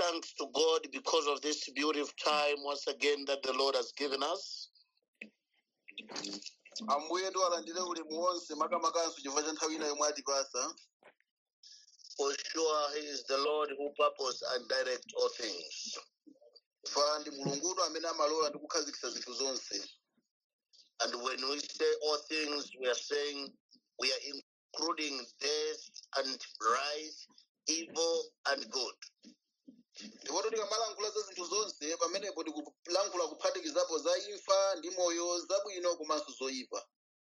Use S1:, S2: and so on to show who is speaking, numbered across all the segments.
S1: thanks to God because of this beautiful time once again that the Lord has given us.
S2: ambuye ndi alandire ulemu wonse makamakanso chifukwa cha nthawi ina yomwe atipasa
S1: For sure, He is the Lord who purpose and direct all things.
S2: fa ndi mulungudu amene amalola ndi kukhazikitsa zinthu zonse
S1: And when we say all things, we are saying we are including death and rise, evil and good.
S2: ndipoto tikamalankhula za zinthu zonse pamenepo tikulankhula kuphatikizapo za imfa ndi moyo zabwino komanso zoyipa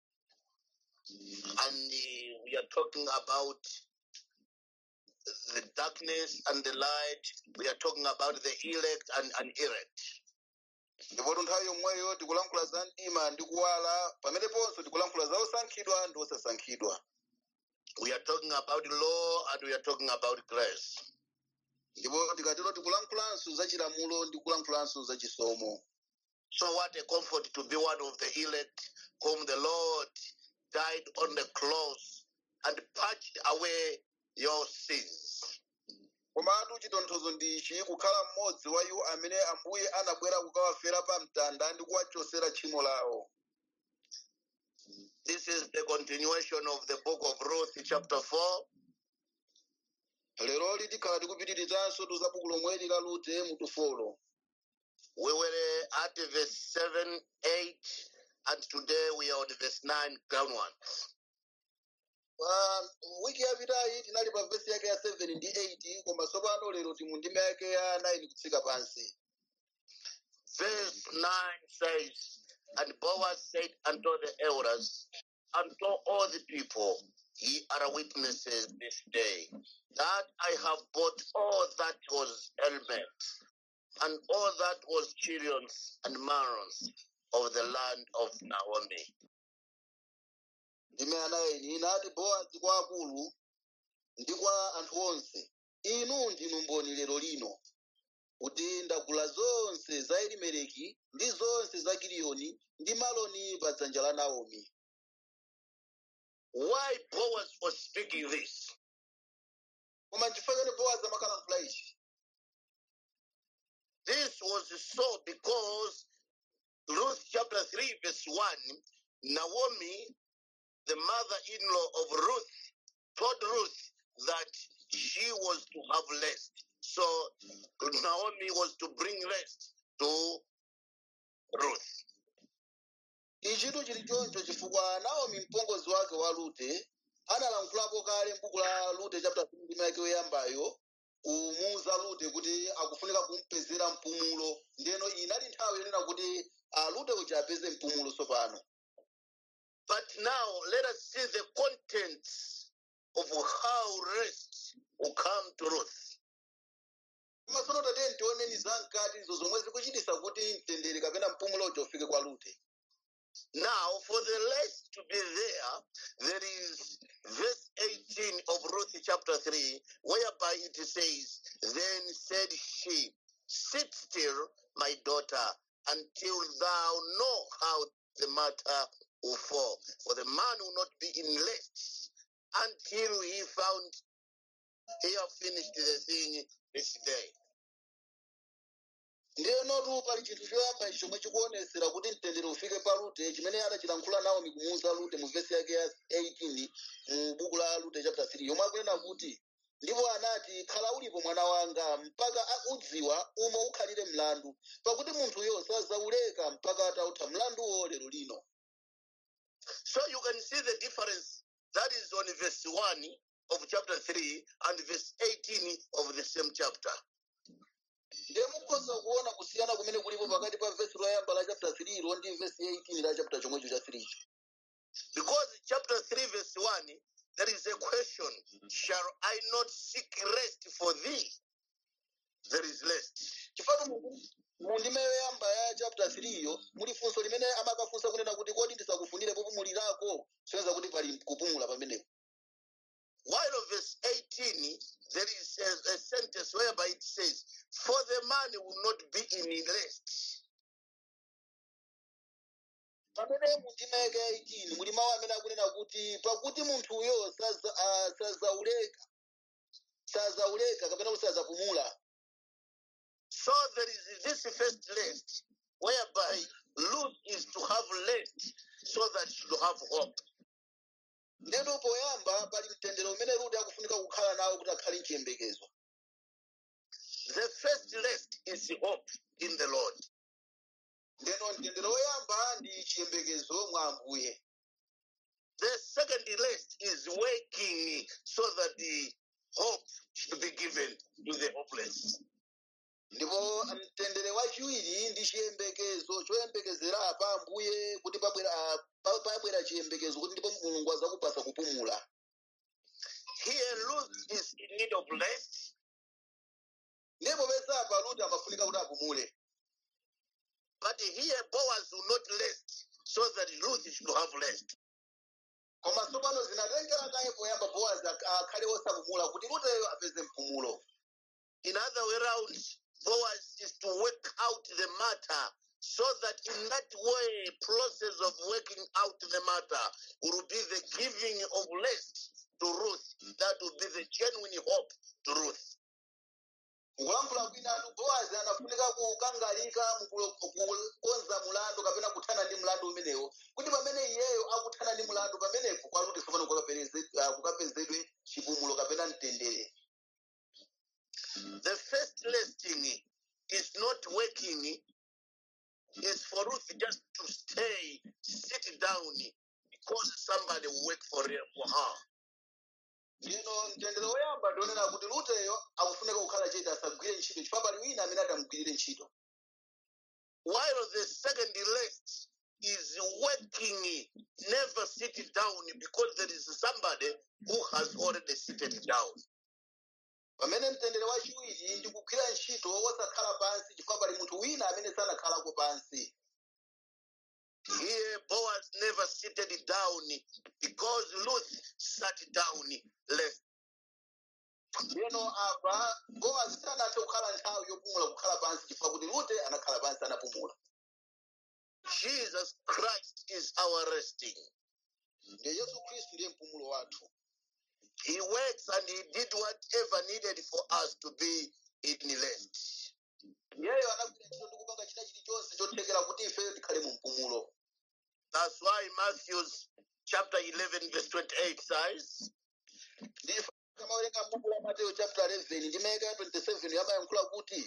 S1: And uh, we are talking about the darkness and the light. We are talking about the elect and unelect.
S2: ndipoto nthawi yomweyo tikulankhula za mdima ndi kuwala pameneponso tikulankhula za osankhidwa ndi osasankhidwa
S1: We are talking about law and we are talking about grace.
S2: ndipo tikatero tikulankhulanso za chilamulo ndi kulankhulanso za chisomo
S1: So, what a comfort to be one of the elect whom the Lord died on the cross and purged away your sins.
S2: komatu chitonthozo ndichi kukhala mmodzi wa iwo amene ambuye anabwera kukawafera pa mtanda ndi kuwachosera tchimo lawo
S1: This is the continuation of the book of Ruth, chapter 4.
S2: leroli tikhala tikupitirizanso tu za buku lomweli la rute mutu folo
S1: We were at verse 7, 8, and today we are on verse 9, ground one.
S2: pa wiki yapitayi tinali pa vesi yake ya 7 ndi 8 koma tsopano lero timu ndime yake ya 9 kutsika pansi
S1: Verse 9 says, And Boaz said unto the elders, unto all the people, ye are witnesses this day, that I have bought all that was element, and all that was children's and marons of the land of Naomi.
S2: ndime anayi inati bowazi kwa akulu ndi kwa anthu onse inu ndinu mboni lero lino kuti ndagula zonse za elimeleki ndi zonse za giliyoni ndi maloni pa dzanja la naomi
S1: Why Boaz was speaking this?
S2: koma nchifukwa chani bowazi amakalankhula ichi
S1: This was so because Ruth chapter 3, verse 1, Naomi, the mother in law of Ruth, told Ruth that she was to have rest. So Naomi was to bring rest to Ruth.
S2: ichitu chili choncho chifukwa naomi mpongozi wake wa rute analankhulapo kale m'buku la rute chapter 3 ndime yake yoyambayo kumuwuza rute kuti akufunika kumpezera mpumulo ndeno iyi inali nthawi yonena kuti ah, rute uja apeze mpumulo tsopano
S1: But now let us see the contents of how rest will come to Ruth.
S2: koma tsono tatiyeni tioneni zamkati izo zomwe zikuchitisa kuti mtendere kapena mpumulo uja ufike kwa rute
S1: Now, for the rest to be there, there is verse 18 of Ruth chapter 3, whereby it says, Then said she, Sit still, my daughter, until thou know how the matter will fall. For the man will not be in rest until he found he have finished the thing this day.
S2: ndenotu pali chinthu choyamba ichi chomwe chikuonesera kuti mtendere ufike pa rute chimene anachilankhula naomi kumuwuza rute mu vesi yake ya 18 mu buku la rute chapter 3 yomwe akunena kuti ndipo anati khala ulipo mwana wanga mpaka udziwa umo ukhalire mlandu pakuti munthuyo sazauleka mpaka atautha mlanduwo lero lino
S1: So you can see the difference that is on verse 1 of chapter 3 and verse 18 of the same chapter.
S2: ndiye mukhoza kuona kusiyana kumene kulipo pakati pa vesi loyamba la chapter 3 ilo ndi vesi 18 la chapter chomwecho cha 3
S1: Because chapter 3, verse 1, there is a question Shall I not seek rest for thee? There is rest.
S2: chifatu mu ndime yoyamba ya chapter 3 iyo muli funso limene amakafunsa kunena kuti kodi ndisakufunire popumulirako soneza kuti pali kupumula pamenepo
S1: While of verse 18, there is a, a sentence whereby it says, For the man will not be in rest.
S2: pamene mu ndime yake ya 18 muli mawu amene akunena kuti pakuti munthuyo saza- ah, sazauleka sazauleka kapena kuti sazapumula
S1: So there is this first list whereby Ruth is to have lest so that she will have hope.
S2: ndeno poyamba pali mtendere umene rute akufunika kukhala nawo kuti akhale mchiyembekezo
S1: The first list is hope in the Lord.
S2: ndeno mtendere woyamba ndi chiyembekezo mwa ambuye
S1: The second list is working so that the hope should be given to the hopeless.
S2: ndipo mtendere wachiwiri ndi chiyembekezo choyembekezera pa ambuye kuti pabwera pa- pabwera chiyembekezo kuti ndipo mulungu azakupasa kupumula
S1: Here, Ruth is in need of rest,
S2: ndipo pesapa rute amafunika kuti apumule
S1: but here Boaz will not rest so that Ruth should have rest.
S2: koma tsopano zinatengera naye poyamba bowazi ak- akhale osapumula kuti ruteyo apeze mpumulo
S1: In other way around, Boaz is to work out the matter so that in that way, process of working out the matter will be the giving of rest to Ruth. That will be the genuine hope to Ruth.
S2: kulankhula kwinatu bowazi anafunika kukangalika mukulo- kukonza mulandu kapena kuthana ndi mlandu umenewo kuti pamene iyeyo akuthana ndi mlandu pamenepo kwa rute tsopano kukapereze- ah, kukapezedwe chipumulo kapena mtendere
S1: The first listing is not working, is for Ruth just to stay, sit down, because somebody will work for her. For her.
S2: ndino mtendere woyamba ndionera kuti ruteyo akufunika kukhala chete asagwire ntchito chifukwa pali wina amene atamugwirire ntchito
S1: While the second list is working, never sit down because there is somebody who has already seated down.
S2: pamene mtendere wachiwiri ndi kugwira ntchito wosakhala pansi chifukwa pali munthu wina amene sanakhalako pansi
S1: Here, Boaz never seated down because Ruth sat down left.
S2: ndeno apa bowazi sanathe kukhala nthawi yopumula kukhala pansi chifukwa kuti rute anakhala pansi anapumula
S1: Jesus Christ is our resting.
S2: ndiye yesu khristu ndiye mpumulo wathu
S1: He works and he did whatever needed for us to be in rest.
S2: iyeyo anagwira ntchito ndi kupanga china chilichonse chothekera kuti ifeyo tikhale mu mpumulo
S1: That's why Matthew's chapter 11, verse 28 says,
S2: ndife kamawerenga m'buku la mateyo chapter 11 ndi meka ya 27 yamayankhula kuti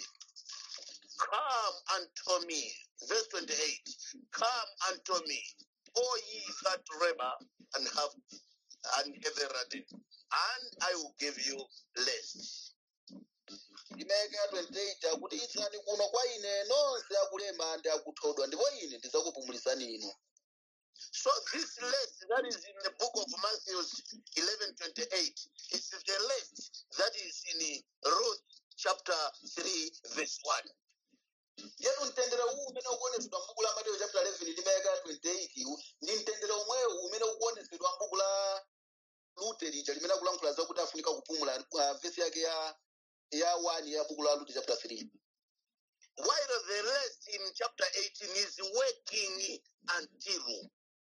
S1: Come unto me. Verse 28. Come unto me, all ye that labor and have and heavy laden, and I will give you rest.
S2: ndi meka ya 28 akuti idzani kuno kwa ine nonse akulema ndi akuthodwa ndipo ine ndidzakupumulisani inu
S1: So this list that is in the book of Matthew 11, 28 is the list that is in Ruth chapter 3, verse 1.
S2: yetu mtendere uwu umene ukuonetsedwa m'buku la mateyo chapter 11 ndi meka ya 28 uwu ndi mtendere omwewu umene ukuonetsedwa m'buku la lute lija limene akulankhula zakuti afunika kupumula uh, vesi yake ya ya 1 ya buku la lute chapter 3
S1: While the rest in chapter 18 is working until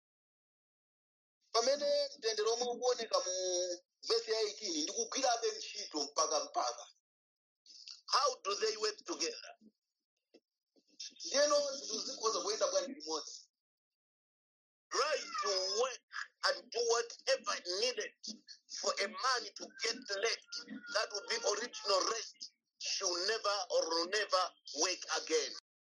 S2: pamene mtendere omwe ukuoneka mu vesi ya 18 ndi kugwirabe ntchito mpaka mpaka
S1: how do they work together?
S2: ndiyeno zinthu zikhoza kuyenda bwanji limodzi
S1: Try to work and do whatever needed for a man to get left. That will be original rest. Should never or will never work again.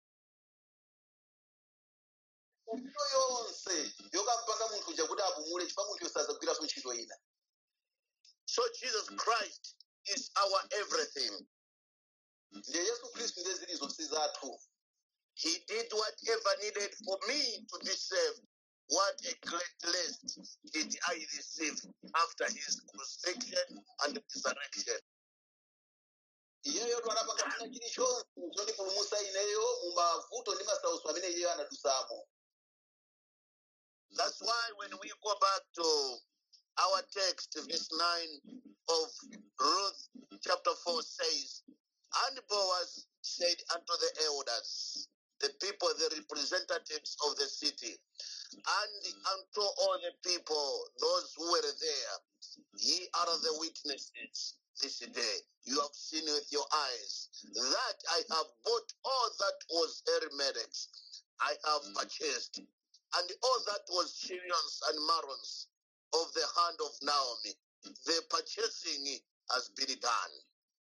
S2: ntchito yonse yokampanga munthu uja kuti apumule chifukwa munthu sazagwiranso ntchito ina
S1: So Jesus Christ is our everything.
S2: ndiye yesu khristu ndiye zili zonse zathu
S1: He did whatever needed for me to be saved. What a great rest did I receive after his crucifixion and resurrection.
S2: iyeyo twanapanga china chilichonse chondipulumutsa ineyo mu mavuto ndi masautso amene iyeyo anadutsamo
S1: That's why when we go back to our text, verse 9 of Ruth chapter 4 says, And Boaz said unto the elders, the people, the representatives of the city, and unto all the people, those who were there, ye are the witnesses. this day. You have seen with your eyes that I have bought all that was Elimelech's. I have purchased, and all that was Chilions and Marons of the hand of Naomi. The purchasing has been done.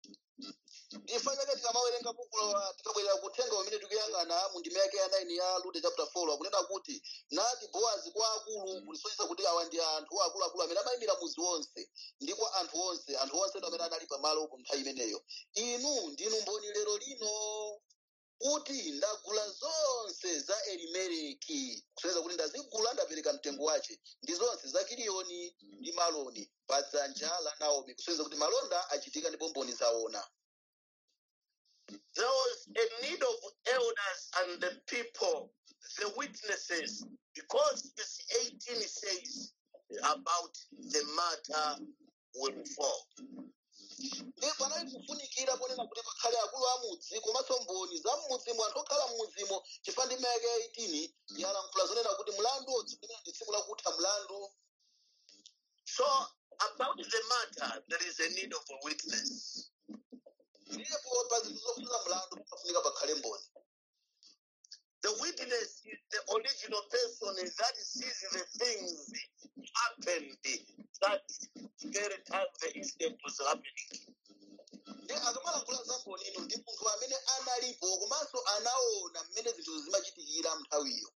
S2: ndifa chake tikamawerenga buku la- tikabwerera kuthenga umene tikuyang'ana mu ndima yake ya 9 ya Rute chapter 4 akunena kuti nati bowazi kwa akulu kulisonyesa kuti awa ndi anthu akuluakulu amene amayimira muzi wonse ndi kwa anthu onse anthu onse ndo amene anali pamalo ku nthawi imeneyo inu ndinu mboni lero lino kuti ndagula zonse za elimeleki kusonyeza kuti ndazigula ndapereka mtengo wace ndi zonse za kiliyoni ndi maloni pa dzanja la naomi kusonyeza kuti malonda achitika ndipo mboni zaona
S1: There was a need of elders and the people, the witnesses, because verse 18 says about the matter will fall.
S2: ndi panali kufunikira ponena kuti pakhale akulu a mudzi komanso mboni za mmudzimo anthu okhala mmudzimo chifukwa ndi mayake ya 18 yalankhula zonena kuti mlandu tsiku limene ndi tsiku lakutha mlandu
S1: So, about the matter, there is a need of a witness.
S2: ndipo pa zinthu zofunika mlandu pafunika pakhale mboni
S1: The witness is the original person that sees the things happened that very time the incident was happening.
S2: ndi akamalankhula za mboni ino ndi munthu amene analipo komanso anaona mmene zinthu zimachitikira nthawiyo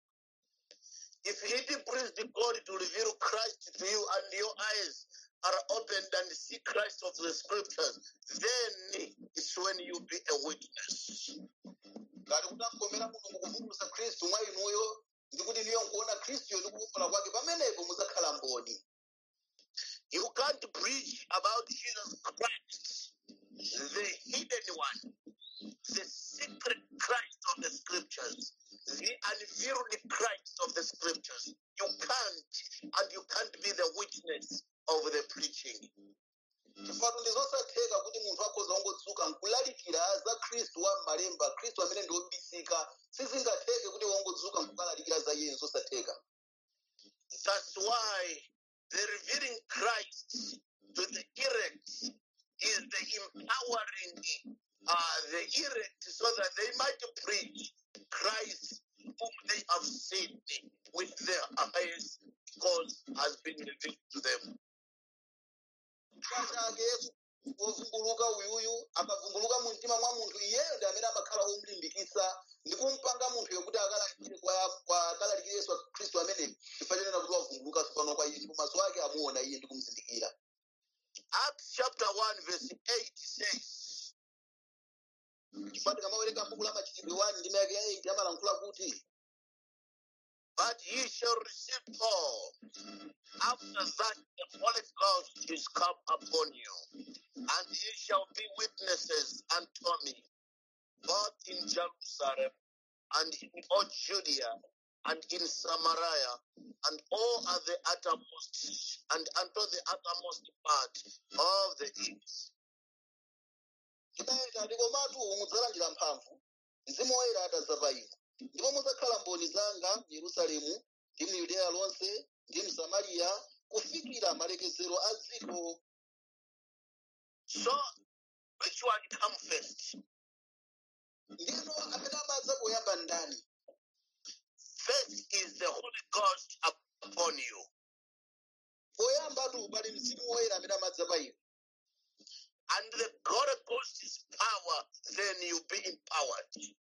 S1: If it pleased God to reveal Christ to you and your eyes are opened and see Christ of the scriptures, then it's when you be a witness.
S2: ngati kuti amkomera mulungu kuvumbulutsa khristu mwa inuyo ndi kuti niyo nkuona khristuyo ndi kuwumbala kwake pamenepo muzakhala mboni
S1: You can't preach about Jesus Christ, the hidden one, the secret Christ of the scriptures, the unveiled Christ of the scriptures. You can't, and you can't be the witness of the preaching.
S2: chifukwa ndi zosatheka kuti munthu akhoza wongodzuka nkulalikira za khristu wa m'malemba khristu amene ndi wobisika sizingatheke kuti wongodzuka nkukalalikira za iye zosatheka
S1: That's why the revealing Christ to the elect is the empowering uh, the elect so that they might preach Christ whom they have seen with their eyes because has been revealed to them.
S2: chifukwa chake yesu wovumbuluka uyuyu akavumbuluka mu mtima mwa munthu iyeyo ndi amene amakhala womulimbikitsa ndi kumpanga munthuyo kuti akalalikire kwa kwa- akalalikire yesu khristu amene chifukwa chanena kuti wavumbuluka tsopano kwa iye ndipo maso ake amuona iye ndi kumuzindikira
S1: Acts chapter 1, verse 8 says,
S2: chifukwa tikamawerenga buku la machitidwe 1 ndi mayake ya 8 amalankhula kuti
S1: But ye shall receive power. After that, the Holy Ghost is come upon you, and ye shall be witnesses unto me, both in Jerusalem and in all Judea and in Samaria and all at the uttermost and unto the uttermost part of the earth.
S2: chinaita ndikomatu mudzalandira mphamvu mzimu woyera atadza pa inu ndipo mudzakhala mboni zanga mu yerusalemu ndi mu yudeya lonse ndi mu samariya kufikira malekezero a dziko
S1: So, which one come first?
S2: ndino amene amadza poyamba ndani
S1: First is the Holy Ghost upon you.
S2: poyambatu pali mzimu woyera amene amadza pa inu
S1: and the Holy Ghost is power, then you be empowered.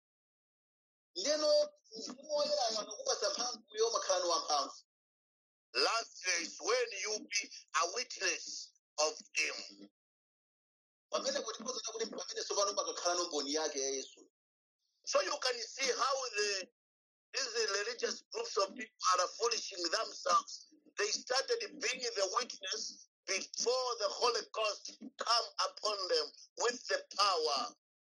S2: ndino mzimu woyerayo akakupatsa mphamvuyo umakhala ni wamphamvu
S1: Last is when you be a witness of Him.
S2: pamene kuti kozana kuti pamene tsopano pakakhala no mboni yake ya yesu
S1: So you can see how the these religious groups of people are foolishing themselves. They started being the witness before the Holy Ghost come upon them with the power.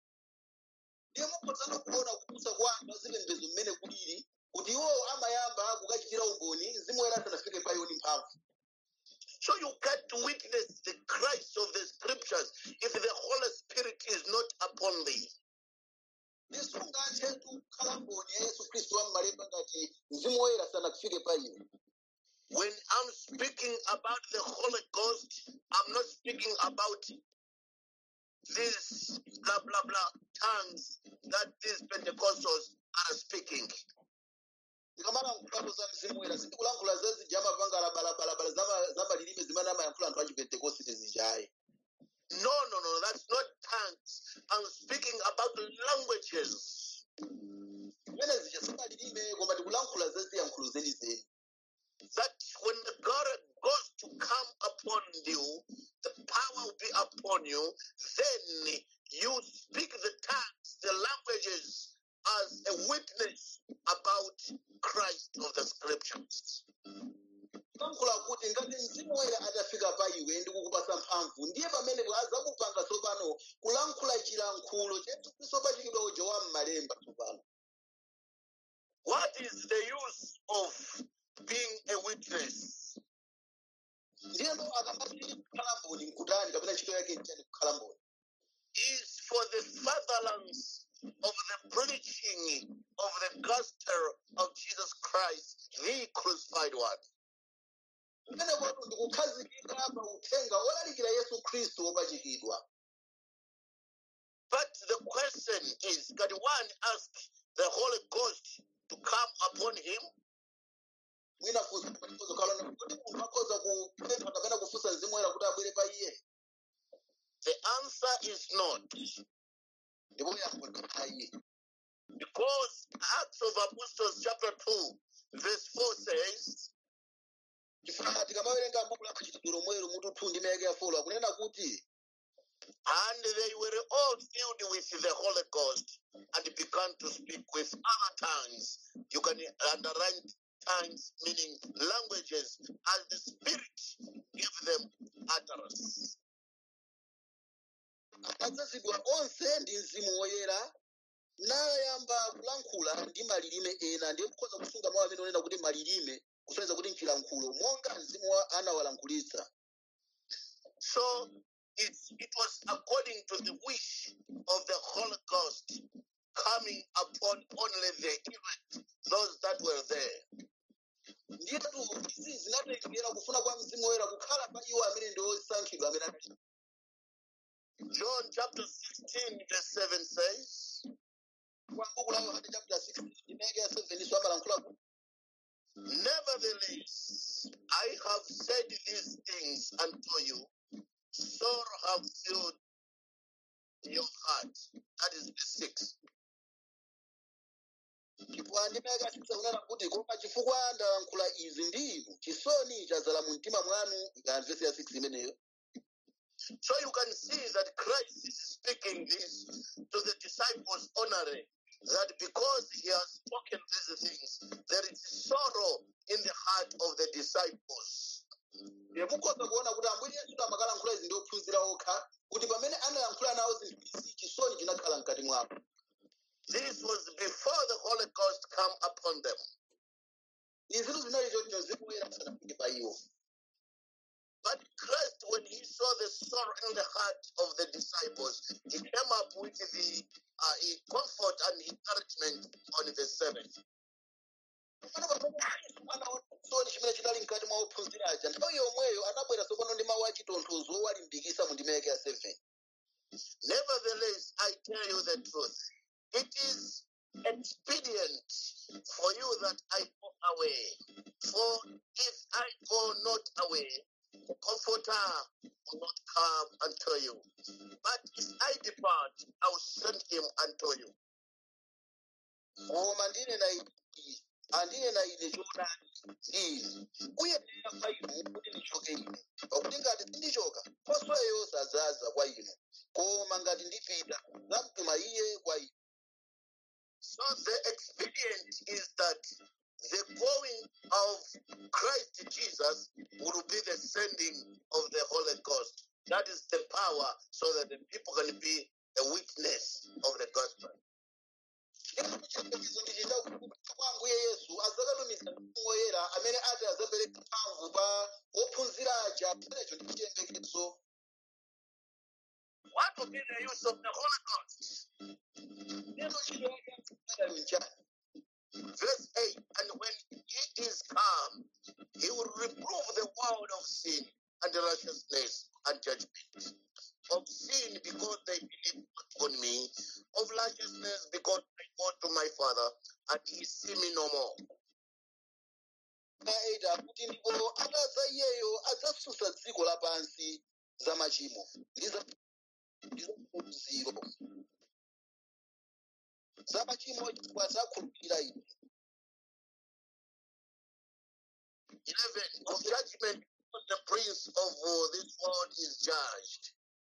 S2: ndiye mukhozana kuona kupusa kwa anthu azipembedzo mmene kulili kuti iwowo amayamba kukachitira umboni mzimu woyera asanafike pa iwo ndi mphamvu
S1: So you can't witness the Christ of the scriptures if the Holy Spirit is not upon thee.
S2: ndisungathe kukhala mboni ya yesu khristu wa m'malemba ngati mzimu woyera sanafike pa iwo
S1: When I'm speaking about the Holy Ghost, I'm not speaking about these blah blah blah tongues that these Pentecostals are speaking.
S2: tikamalankhulapo za mzimu woyera sitikulankhula zezi amapanga balabalabala za malilime zimene amayankhula anthu a chipentekosite zichayi
S1: No, no, no, that's not tongues. I'm speaking about languages.
S2: zimene zija simalilime koma tikulankhula za ziyankhulo zenizeni
S1: That when the God goes to come upon you, the power will be upon you, then you speak the tongues, the languages as a witness about Christ of the scriptures.
S2: kulankhula kuti ngati mzimu woyera atafika pa iwe ndi kukupasa mphamvu ndiye pamene azakupanga tsopano kulankhula chilankhulo chetukwiso pachikidwa uja wa m'malemba tsopano
S1: What is the use of being a witness?
S2: ndiyeno akamati kukhala mboni mkutani kapena ntchito yake nchani kukhala mboni
S1: Is for the fatherlands of the preaching of the gospel of Jesus Christ, the crucified one.
S2: kumene kwatu ndikukhazikika pa uthenga olalikira yesu khristu wopachikidwa
S1: But the question is, can one ask the Holy Ghost to come upon him?
S2: mwina funso palipozo kalona kuti munthu akhoza kupempha kapena kufunsa mzimu woyera kuti abwere pa iye
S1: The answer is not.
S2: ndipo yankho ndi ayi
S1: Because Acts of Apostles chapter 2, verse 4 says,
S2: chifukwa tikamawerenga buku la machitidwe lomwelo mutu 2 ndi mayake ya folo akunena kuti
S1: And they were all filled with the Holy Ghost and began to speak with other tongues. You can underline tongues, meaning languages, as the Spirit gave them utterance.
S2: adzazidwa onse ndi mzimu woyera nayamba kulankhula ndi malilime ena ndiye kukhoza kusunga mawu amene onena kuti malilime kusonyeza kuti mchilankhulo monga mzimu wa anawalankhulitsa
S1: So it, it was according to the wish of the Holy Ghost coming upon only the elect, those that were there.
S2: ndiyetu izi zinatengera kufuna kwa mzimu woyera kukhala pa iwo amene ndi osankhidwa amene anali
S1: John chapter 16, verse 7 says,
S2: kwa buku la yohane chapter 6 ndi mayake ya 7 iso amalankhula kuti
S1: Nevertheless, I have said these things unto you, sorrow have filled your heart. That is verse 6.
S2: chifukwa ndi mayake ya 6 akunena kuti koma chifukwa ndalankhula izi ndi inu chisoni chadzala mu mtima mwanu ikamvesi ya 6 imeneyo
S1: So you can see that Christ is speaking this to the disciples honoring that because he has spoken these things, there is sorrow in the heart of the disciples.
S2: Ndiye mukhoza kuona kuti ambuye yesu amakalankhula izi ndi ophunzira okha kuti pamene analankhula nawo zinthu izi chisoni chinakhala mkati mwawo
S1: This was before the Holy Ghost come upon them.
S2: izitu zinali choncho mzimu woyera asanafike pa iwo
S1: But Christ, when he saw the sorrow in the heart of the disciples, he came up with the uh, comfort and encouragement on verse 7.
S2: Pano pamene Yesu anaona chisoni chimene chinali mkati mwa ophunzira aja nthawi yomweyo anabwera tsopano ndi mawu achitonthozo owalimbikitsa mu ndima yake ya 7
S1: Nevertheless, I tell you the truth. It is expedient for you that I go away. For if I go not away, the Comforter will not come unto you. But if I depart, I will send him unto you.
S2: koma ndine na ine andine na ine choonadi izi kuyenera kwa inu kuti ndichoke ine pakuti ngati sindichoka nkhosweyo sadzaza kwa inu koma ngati ndipita ndidzamtuma iye kwa inu
S1: So the expedient is that the going of Christ Jesus will be the sending of the Holy Ghost. That is the power so that the people can be a witness of the gospel.
S2: chiyembekezo ndi chakuti kwa ambuye yesu adzakatumiza mzimu woyera amene ati adzapereka mphamvu pa ophunzira aja amenecho ndi chiyembekezo
S1: What will be the use of the Holy Ghost?
S2: neno ntchito yake yamtendere nchani
S1: Verse 8 And when he is come, he will reprove the world of sin and righteousness and judgment. Of sin, because they
S2: 8 akuti ndipo atadza iyeyo adzasusa dziko lapansi za machimo ndi za ndi za maphunziro za machimo chifukwa zakhulupirira ine
S1: 11. Of judgment, because the prince of uh, this world is judged.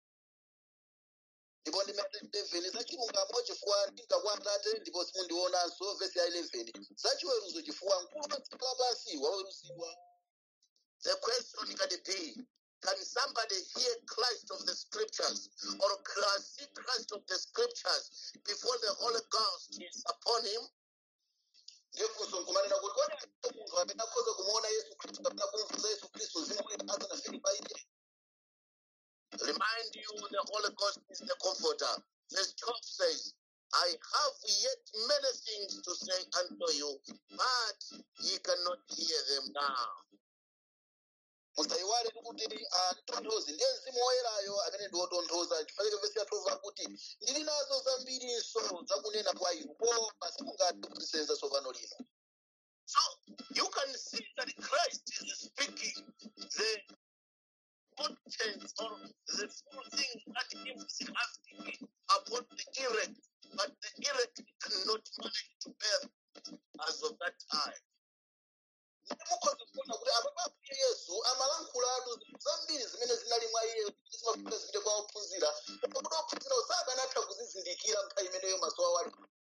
S2: ndipo ndimene 11 za chilungamo chifukwa ndinka kwa atate ndipo simundionanso vesi ya 11 za chiweruzo chifukwa mkulu wa dziko lapansi waweruzidwa
S1: The question can be Can somebody hear Christ of the scriptures or cl- see Christ of the scriptures before the Holy Ghost is upon him?
S2: ndifunso nkumanena kuti kodi alipo munthu amene akhoza kumuona yesu khristu kapena kumvuza yesu khristu mzimu woyera asanafike pa iye
S1: Remind you, the Holy Ghost is the comforter. Verse 12 says, I have yet many things to say unto you, but ye cannot hear them now.
S2: musayiwale kuti atonthozi ndiye mzimu woyerayo amene ndi wotonthoza chifukwa vesi ya 12 akuti ndili nazo zambiriso zakunena kwa inu koma simungathe kuzisenza tsopano lino
S1: So you can see that Christ is speaking the contents or the full thing that he is asking upon the elect, but the elect cannot manage to bear as of that time.
S2: mukhoza kuona kuti apa pakuye yesu amalankhulatu zambiri zimene zinali mwa iye zimafika zipite kwa ophunzira koma kuti ophunzira sakanatha kuzizindikira nthawi imeneyo maso awo ali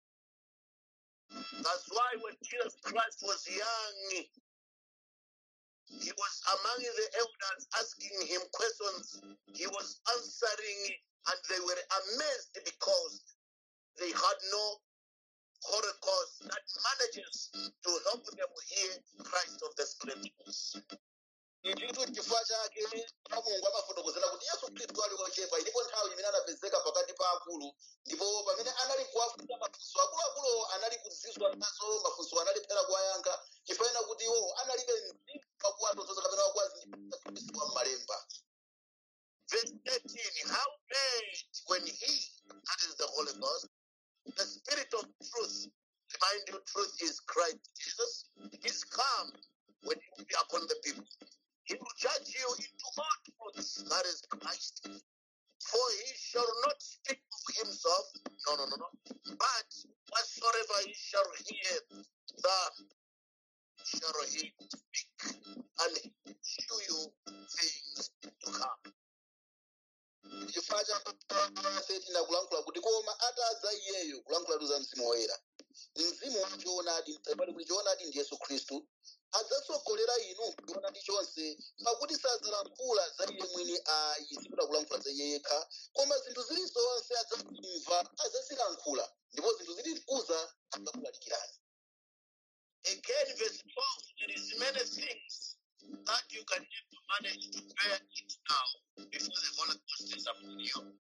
S1: That's why when Jesus Christ was young, he was among the elders asking him questions. He was answering, and they were amazed because they had no Holy Ghost that manages to help them hear Christ of the Scriptures.
S2: nditu chifukwa chake mulungu amafotokozera kuti yesu khristu ali wochepa ilipo nthawi imene anapezeka pakati pa akulu ndipo pamene anali kuwafunsa mafunso akuluakulu anali kuzizwa nazo mafunso analephera kuwayankha chifukwa kuti iwo analibe mzimu wakuwatonthoza kapena wakuwazindikira khristu wa m'malemba
S1: Verse 13 How great when he, that is the Holy Ghost, the Spirit of truth, remind you, truth is Christ Jesus, is come when he will be upon the people. He will judge you into all truth, that is Christ. For he shall not speak of himself, no, no, no, no, but whatsoever he shall hear, that shall he speak, and he will show you things to come.
S2: chifukwa chake tinakulankhula kuti koma atadza iyeyo kulankhulatu za mzimu woyera mzimu wachoonadi pali kuti choonadi ndi yesu khristu adzatsogolera inu kuchoonadi chonse pakuti sadzalankhula za iye mwini ayi sikuda kulankhula za iye yekha koma zinthu zili zonse adzazimva adzazilankhula ndipo zinthu zili mkuza adzakulalikirani
S1: Again, verse 12, there is many things that you can never manage to bear it now before the Holy Ghost is upon you.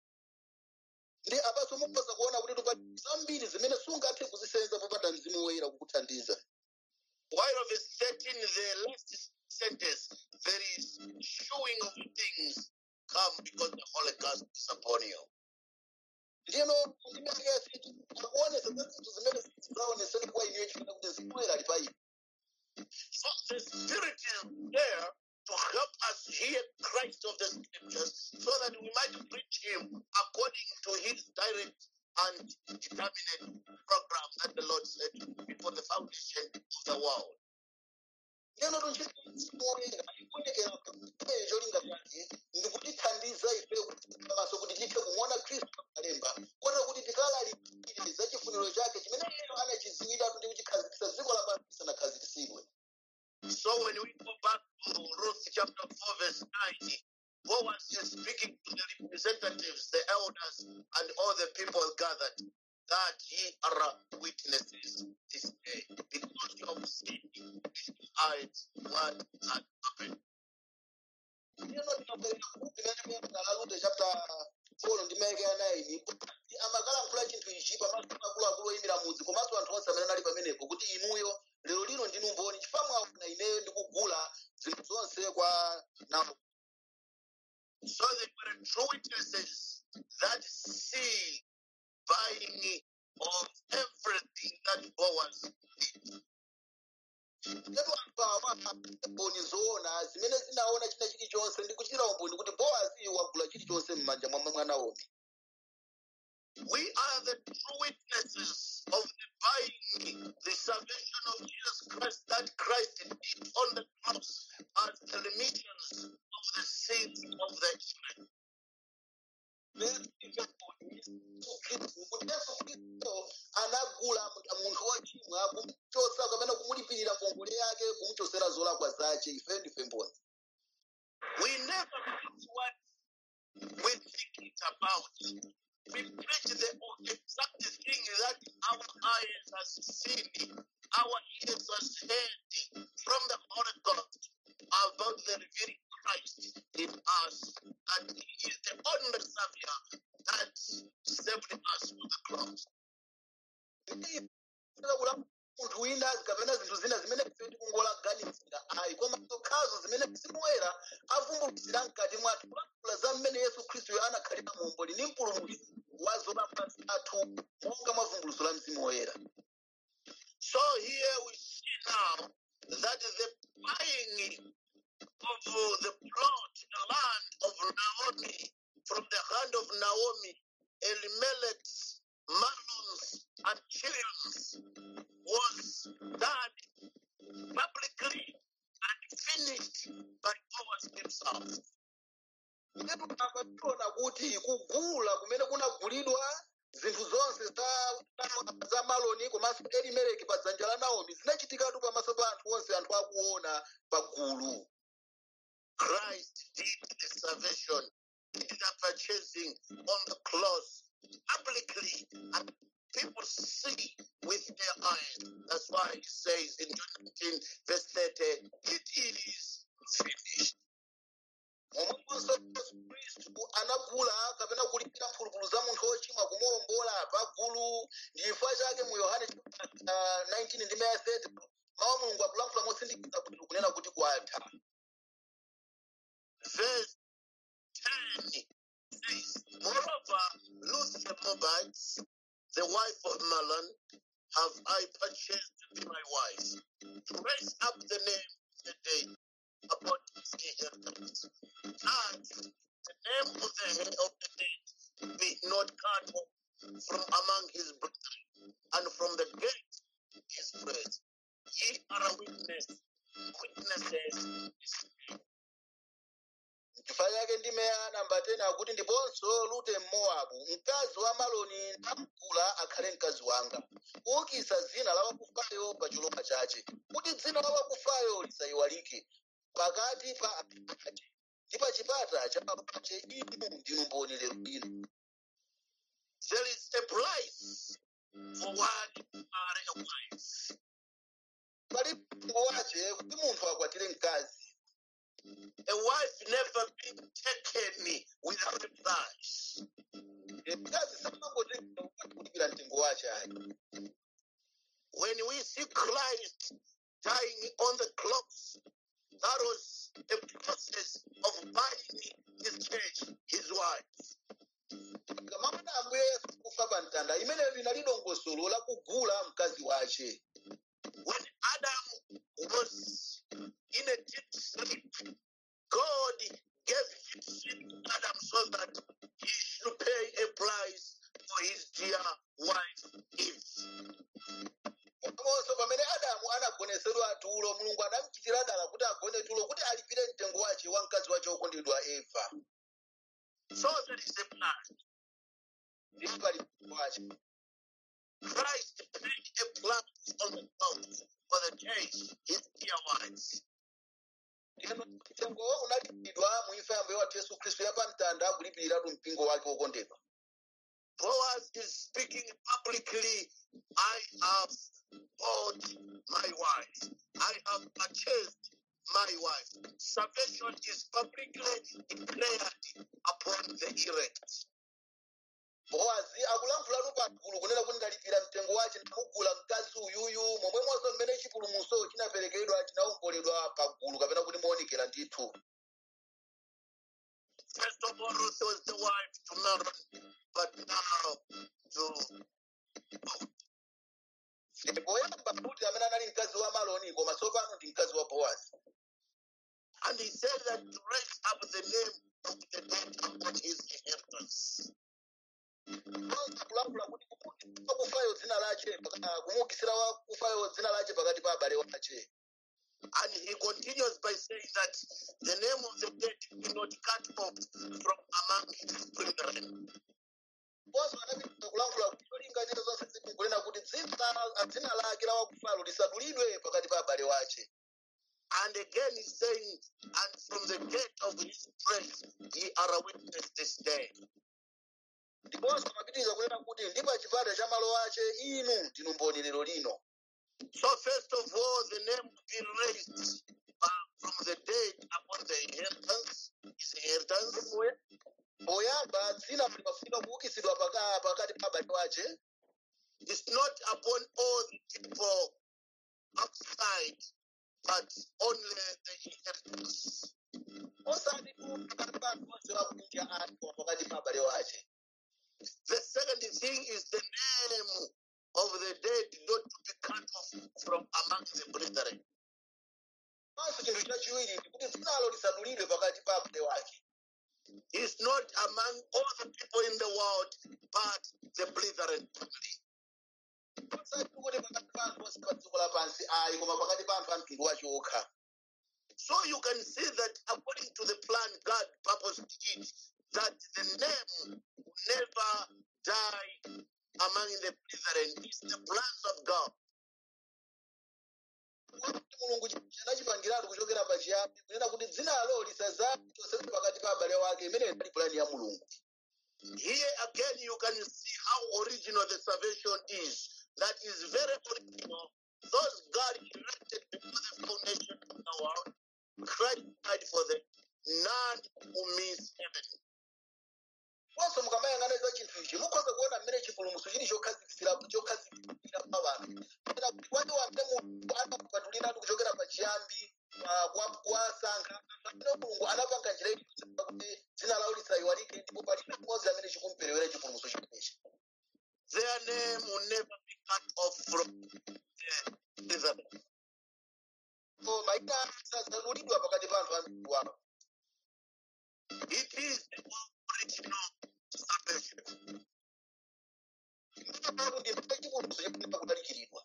S2: ndi apaso mukhoza kuona kuti tupali zambiri zimene sungathe kuzisenza popanda mzimu woyera kukuthandiza
S1: While of verse 13, the last sentence, there is showing of things come because the Holy Ghost is upon you.
S2: ndiyeno ndimekesi akuonesa za zinthu zimene zidzaoneseni kwa inuyo chifuna kuti mzimu woyera ali pa inu
S1: So the Spirit is there to help us hear Christ of the Scriptures so that we might preach Him according to His direct and determinate program that the Lord set before the foundation of the world.
S2: ndiyeno tunchiti mzimu woyera ikuonekera pamene cholinga chake ndikutithandiza ife pamaso kuti tithe kumuona khristu pamalemba kota kuti tikalalikire za chifuniro chake chimene iyeyo anachidziwiratu ndi kuchikhazikitsa dziko lapansi lisanakhazikitsidwe
S1: So when we go back to Ruth chapter 4, verse 9, Boaz is speaking to the representatives, the elders, and all the people gathered that ye are witnesses this day because you have seen with your eyes what had happened.
S2: ndiyeno tinabwerera kuti imene muyamuna lalute chapter 4 ndi maike ya 9 amakalankhula chinthu ichi pamaso pa akuluakulu oyimira mudzi komanso anthu onse amene anali pamenepo kuti inuyo lero lino ndinu mboni chifukwa mwaona ineyo ndikugula zinthu zonse kwa nawo
S1: So they were true witnesses that see buying of everything that Boaz did.
S2: tetu anthu awa mboni zoona zimene zinaona china chilichonse ndi kuchitira umboni kuti bowazi wagula chilichonse m'manja mwa mwa naomi
S1: We are the true witnesses of the buying the salvation of Jesus Christ that Christ did on the cross as the remissions of the sins of the Israel.
S2: kuti yesu khristu anagula munthu wochimwa kumuchosa kapena kumulipirira ngongole yake kumuchosera zolakwa zace ife ndife mboni
S1: We never preach what we think it's about. We preach the exact thing that our eyes has seen, our ears has heard from the Holy Ghost about the revealing Christ in us, and He is the only Savior that saved us from the cross.
S2: kula munthu wina kapena zinthu zina zimene ife tikungolaganizira ayi koma zokhazo zimene mzimu woyera avumbuluzira mkati mwathu kulankhula za mmene yesu khristu anakhalira muomboli ndi mpulumutsi wa zolakwa zathu monga mwa vumbuluzo la mzimu woyera
S1: So here we see now that the buying of the plot, the land of Naomi, from the hand of Naomi, Elimelech's Malons and Chilions was done publicly and finished by Boaz himself.
S2: Ndipo akationa kuti kugula kumene kunagulidwa zinthu zonse za za maloni komanso elimeleki pa dzanja la naomi zinachitikatu pamaso pa anthu onse anthu akuona pa gulu
S1: Christ did the salvation, did the purchasing on the cross publicly, and people see with their eyes. That's why he says in John 19, verse 30, it is finished.
S2: momwemonso yesu khristu anagula kapena kulipira mphulupulu za munthu wochimwa kumuwombola pa gulu ndi chifukwa chake mu yohane chapter 19 ndi maya 30 mawu a mulungu akulankhula mosindikiza bwino kunena kuti kwatha
S1: Verse 10 says, Moreover, Ruth the Moabite, the wife of Mahlon, have I purchased to be my wife, to raise up the name of the dead upon his inheritance, and the name of the head of the dead be not cut off from among his brethren, and from the gate his praise. Ye are a witness, witnesses.
S2: chifukwa chake ndimeya namba 10 akuti ndiponso rute mmowabu mkazi wa maloni ndamgula akhale mkazi wanga kuukitsa dzina la wakufayo pa cholowa chache kuti dzina la wakufayo lisayiwalike pakati pa anthu ake ndi pa chipata cha papache inu ndinu mboni lero lino
S1: There is a price for one to marry a wife.
S2: pali mtengo wache kuti munthu akwatire mkazi
S1: A wife never been taken without a price.
S2: mkazi samangotenga kulipira mtengo wache ayi
S1: When we see Christ dying on the cross, that was a process of buying his church, his wife.
S2: kamamuna ambuye yesu kufa pa mtanda imeneyo linali dongosolo la kugula mkazi wache
S1: When Adam was in a deep sleep, God gave his sin to Adam so that he should pay a price for his dear wife Eve.
S2: komanso pamene adamu anagonesedwa tulo mulungu anamuchitira dala kuti agone tulo kuti alipire mtengo wache wa mkazi wache wokondedwa eva
S1: So there is a plan.
S2: ndipo pali mtengo wache
S1: Christ paid a price on the cross for the church, his dear wives.
S2: Ndiyeno mtengo unalipidwa mu imfa ya mbuye wathu yesu khristu ya pa mtanda kulipiratu mpingo wake wokondedwa
S1: Boaz is speaking publicly, I have bought my wife. I have purchased my wife. Salvation is publicly declared upon the elect.
S2: bowazi akulankhulatu pa gulu kunena kuti ndalipira mtengo wache ndamugula mkazi uyuyu momwemonso mmene chipulumutso chinaperekedwa chinawomboledwa pa gulu kapena kuti moonekera ndithu
S1: First of all, Ruth was the wife to Maron, but now to
S2: poyamba kuti amene anali mkazi wa maloni koma tsopano ndi mkazi wa bowazi
S1: And he said that to raise up the name of the dead upon his inheritance.
S2: Kwanza kulangula kuti kumukisira wakufayo dzina lache paka- kumukisira wakufayo dzina lache pakati pa abale wache
S1: And he continues by saying that the name of the dead be not cut off from among his brethren.
S2: ponso anapita kulangula kuti cholinga chake zonse zikunena kuti dzina la- dzina lake la wakufayo lisadulidwe pakati pa abale wache
S1: And again he's saying, and from the gate of his praise ye are a witness this day.
S2: ndiponso amapitiriza kunena kuti ndi pa chipata cha malo ache inu ndinu mboni lero lino
S1: So first of all, the name will be raised uh, from the dead upon the inheritance, his inheritance.
S2: Poya- poyamba dzina limafunika kuukisidwa paka- pakati pa abale wache
S1: It's not upon all the people outside, but only the inheritance.
S2: osati tu pakati pa anthu onse akunja anthu pakati pa abale wache
S1: The second thing is the name of the dead not to be cut off from among the brethren.
S2: panso chinthu chachiwiri ndi kuti dzinalo lisadulidwe pakati pa abale wake
S1: It's not among all the people in the world, but the brethren only.
S2: osati kuti pakati pa anthu onse pa dziko lapansi ayi koma pakati pa anthu a mtundu wache okha
S1: So you can see that according to the plan God purposed it, that the name will never die among the brethren. It's the plans of God.
S2: kuti mulungu anachipangiratu kuchokera pachiyambi kunena kuti dzinalo lisazale chonsecho pakati pa abale wake imene inali pulani ya mulungu
S1: Here again, you can see how original the salvation is. That is very original. Those God elected before the foundation of the world, Christ died for them. None who miss heaven.
S2: ponso mukamayang'ana za chinthu ichi mukhoza kuona mmene chipulumutso chili chokhazikitsira chokhazikitsira pa wanthu kapena kuti wake wamene mulungu anapatuliratu kuchokera pachiyambi pa- kwa- kuwasankha anthu amene mulungu anapanga njira iliyonse kuti dzina lawo lisayiwalike ndipo palibe mmodzi amene chikumperewera chipulumutso chimenechi
S1: Their name will never be cut off from the brethren.
S2: so mayina ake sazadulidwa pakati pa anthu a mtundu wawo
S1: It is the original salvation.
S2: ndipo ndi pamene chipulumutso chikuyenera kudalikiridwa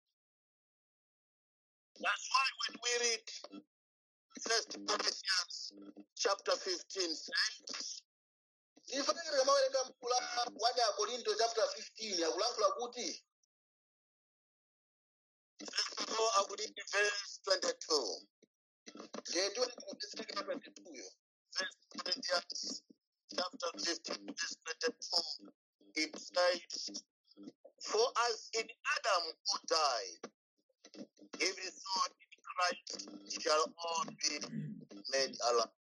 S1: That's why when we read First Corinthians chapter 15 says,
S2: ndifanire kamawerenga mkula 1 ya korinto chapter 15 akulankhula kuti
S1: first of all, I will read verse 22.
S2: ndiye kumveseke chapter 22 yo
S1: First Corinthians chapter 15, verse 22. It says, For as in Adam who died, even so in Christ shall all be made alive.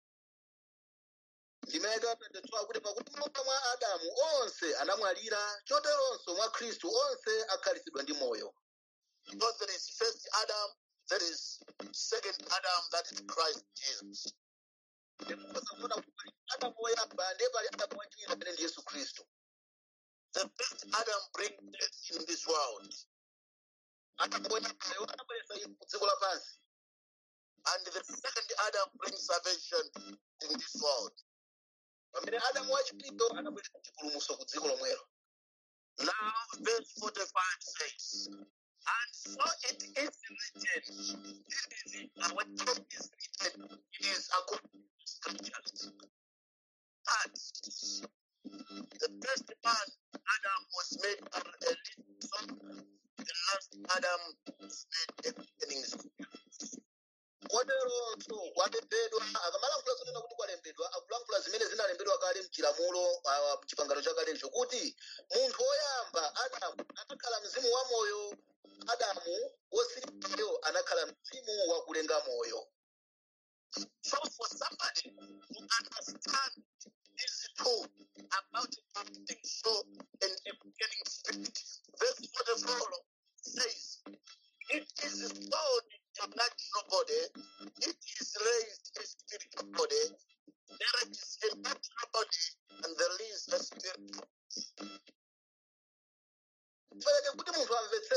S2: ndimeka 22 akuti pakuti monga mwa adamu onse anamwalira choteronso mwa khristu onse akhalisidwa ndi moyo
S1: Because there is first Adam, there is second Adam, that is Christ Jesus.
S2: ndikukoza kuona kuti pali adamu woyamba ndiye pali adamu wachiwiri amene ndi yesu khristu
S1: The first Adam brings death in this world,
S2: adamu woyambayo anabweretsa imfa ku dziko lapansi
S1: and the second Adam brings salvation in this world.
S2: pamene adamu wachiwiri anabweretsa chipulumutso ku dziko lomwelo
S1: Now, verse 45 says, And so it is written, it is, uh, when it is written, it is according to the scriptures, that the first man, Adam, was made a a living soul, the last Adam was made a quickening spirit.
S2: koteronso kwalembedwa akamalankhula zonena kuti kwalembedwa akulankhula zimene zinalembedwa kale mchilamulo ah, mchipangano chakalecho kuti munthu woyamba adamu anakhala mzimu wa moyo adamu wosiriwayo anakhala mzimu wa kulenga moyo
S1: So, for somebody to understand these two about a quickening soul and a quickening spirit, verse 44 says, It is sown a natural body, it is raised a spiritual body, there is a natural body, and there is a spiritual.
S2: faneke kuti munthu amvetsese za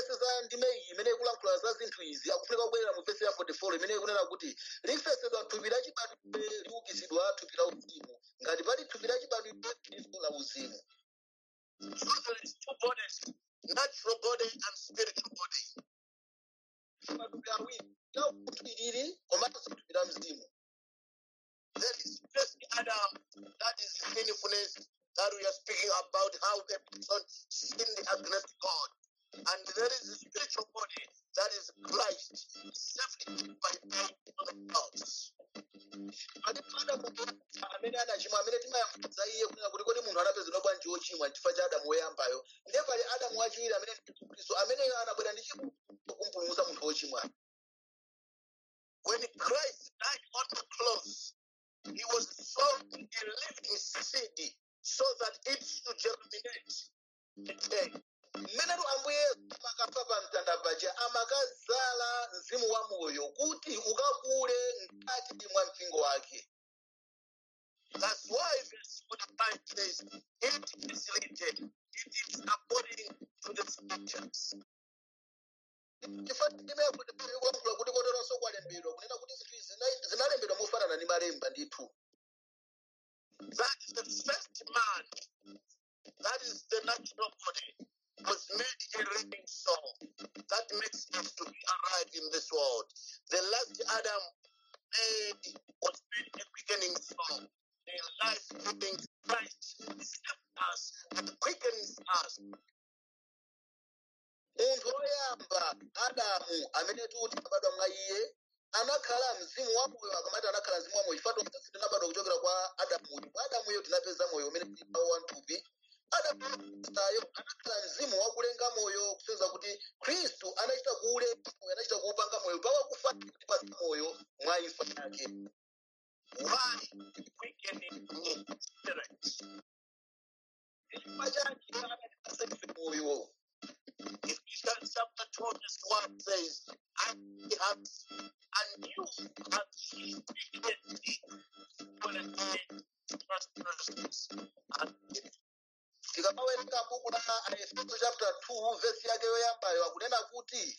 S2: ndime iyi imene ikulankhula za zinthu izi akufunika kubwerera mu vesi ya 44 imene ikunena kuti lifesedwa thupi lachibadwidwe liukitsidwa thupi la uzimu ngati pali thupi lachibadwidwe liso la uzimu
S1: So there is two bodies, natural body and spiritual body.
S2: matupi awiri la umunthu ilili komanso thupi la mzimu
S1: There is first Adam, that is sinfulness that we are speaking about, how a person sinned against God. And there is the spiritual body, that is Christ, saved by death on the cross.
S2: palipo adamu amene anachimwa amene timayankhuza iye kunena kuti kodi munthu anapezedwa bwanji wochimwa chifukwa cha adamu woyambayo ndiye pali adamu wachiwiri amene ndi Yesu khristu ameneyo anabwera ndi chifundo kumpulumutsa munthu wochimwa
S1: When Christ died on the cross, he was sown a living seed so that it should germinate. again.
S2: mmenetu ambuye yesu amakafa pa mtanda paja amakazala mzimu wa moyo kuti ukakule mkati mwa mpingo wake
S1: That's why verse 45 says, It is written, it is according to the scriptures.
S2: chifukwa chimene kuti kulankhula kuti koteronso kwalembedwa kunena kuti zinthu izi zina- zinalembedwa mofanana ndi malemba ndithu
S1: That is the first man, that is the natural body, was made a living soul. That makes us to be alive in this world. The last Adam made was made a quickening soul. The life giving Christ saved us and quickens us.
S2: munthu woyamba adamu amene tuti abadwa mwa iye anakhala mzimu wa moyo akamati anakhala mzimu wa moyo chifukwa tonse tinabadwa kuchokera kwa adamuyo mwa adamuyo tinapeza moyo umene tili nawo wamthupi adamu sayo anakhala mzimu wakulenga moyo kusonyeza kuti khristu anachita kuulenga moyo anachita kuupanga moyo pawakufa kuti pasa moyo mwa imfa yake
S1: Why quickening spirit?
S2: chifukwa chake anatipasa ife moyo
S1: Ephesians chapter 2, verse 1 says, And have and you have received dignity when it came to prosperousness and
S2: tikamawerenga buku la aefeso chapter 2 vesi yake yoyambayo akunena kuti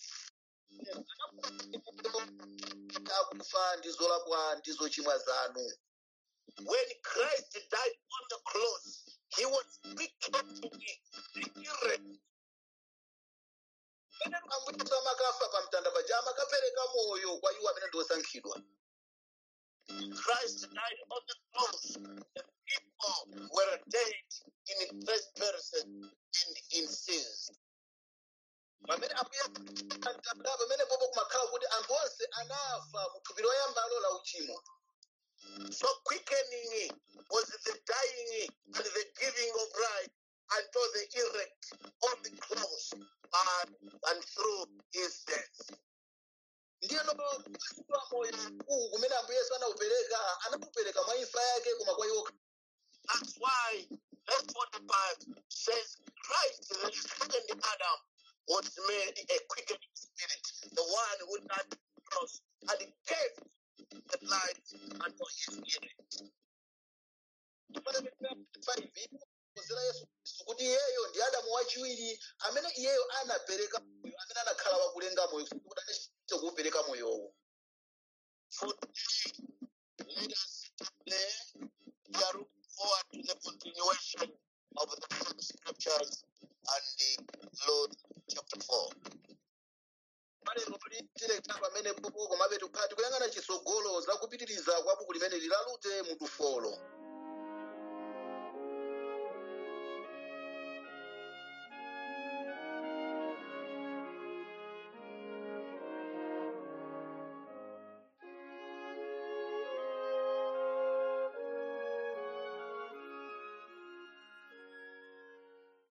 S2: akufa ndi zolakwa ndi zochimwa zanu
S1: when Christ died on the cross, he was quickening the irre-
S2: pamene ambuyesu amakafa pa mtanda paja amakapereka moyo kwa iwo amene ndi osankhidwa
S1: Christ died on the cross. The people were dead in first person and in sins.
S2: pamene ambuye pa mtanda pamene popo kumakhala kuti anthu onse anafa mu thupi loyambalo la uchimo
S1: So quickening was the dying and the giving of life unto the erect on the cross and, and through his death.
S2: ndiyeno kusiwa moyo uwu kumene ambuye yesu anaupereka anaupereka mwa imfa yake koma kwa iwo
S1: That's why verse 45 says Christ, the second Adam, was made a quickening spirit, the one who died on the cross and gave the life unto his erect.
S2: kuzera yesu kristu kuti iyeyo ndi adamu wachiwiri amene iyeyo anapereka moyo amene anakhala wakulenga moyo kuti anachita kuupereka moyowo
S1: For today, let us today, we are looking forward to the continuation of the same scriptures and the Lord chapter 4.
S2: malero tilekera pamene popo komabe tikukhala tikuyang'ana chitsogolo za kupitiriza kwa buku limene lilalute mutu folo